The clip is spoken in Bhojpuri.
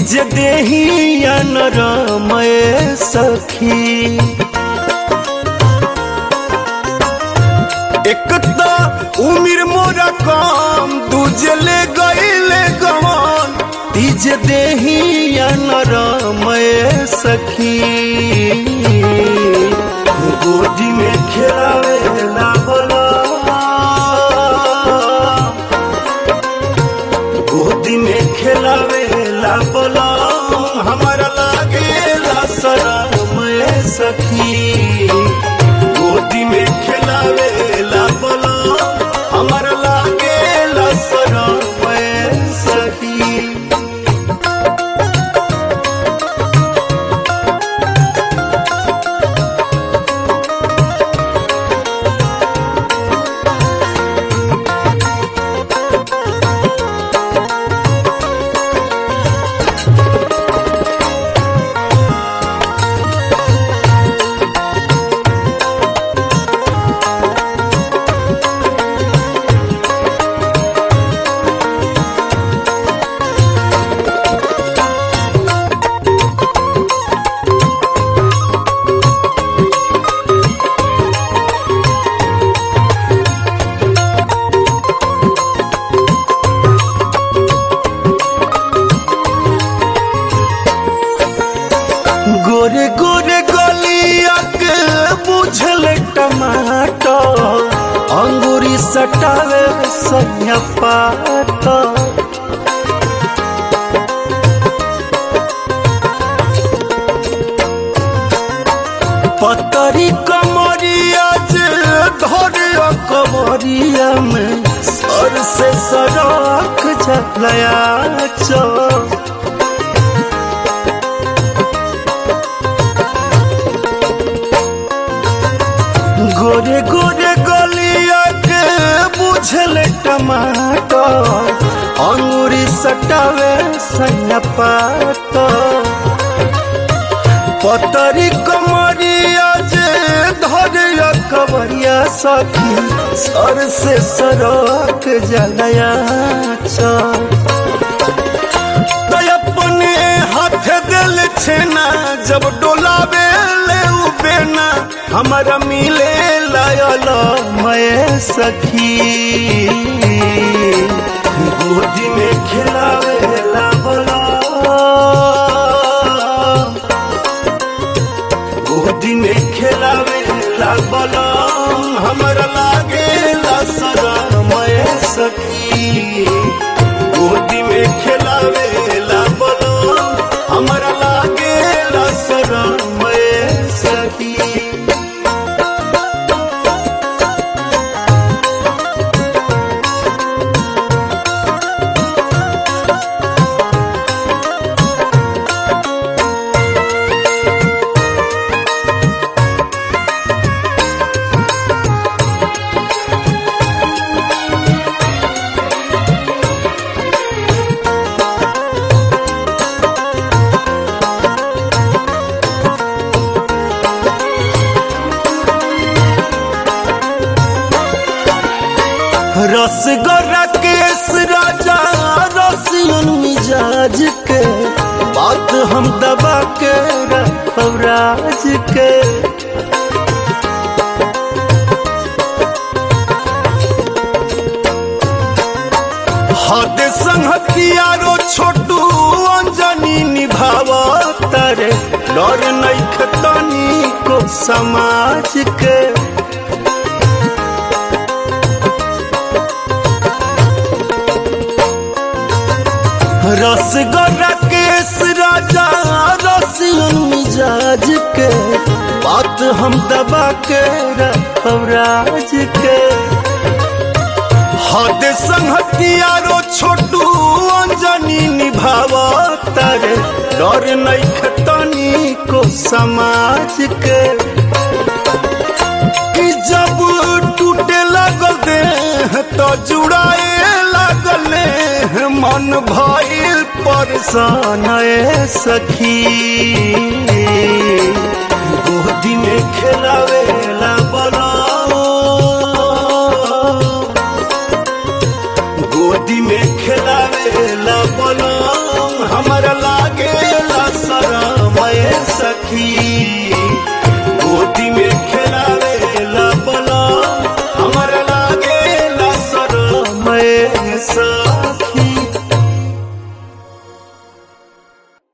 तीज देही नरमय सखी एक तो उमिर मोरा कम दूजे ले गईले गवन तीज देही नरमय सखी गोदी में खेलावेला बोला गोदी में खेलावेला बोला हमारा लागेला शरमय सखी गोदी में खेलावेला बोला हमारा लागेला शरमय सखी गोरे गोरे गलिया के बुझल टमाटर अंगूरी सटावे सैया पात पतरी कमरिया जे धरे कमरिया में सर से सड़क झलया चौ गोरे गोरे गलिया के बुझल टमाटर अंगूरी सटावे सैया पात पतरी कमरिया जे धरिया कवरिया सखी सर से सरक जलया चल तो अपने हाथ दिल छेना जब डोलावे ले बेना हमारा मिले लायल मैं सखी गोदी में खिलावे ला बोला गोदी में खिलावे ला बोला हमारा लागे ला सरा मैं सखी गोदी में खिलावे ला बोलो हमारा लागे ला सरा मैं सखी रसगोरा केस राजा रसियन मिजाज के बात हम दबा के रखब राज के हद संहतियारो छोटू अंजनी निभाव तारे डर नहीं खतनी को समाज के रसगोरा केस राजा रसियन मिजाज के बात हम दबा के रखब राज के हद संहतियारो छोटू अंजनी निभाव तारे डर नहीं खतनी को समाज के कि जब टूटे लगल देह तो जुड़ाए लगल मन भइल परेशान ए सखी गोदी में खेलावे ला बोला गोदी में खेलावे ला बोला हमारा लागे सखी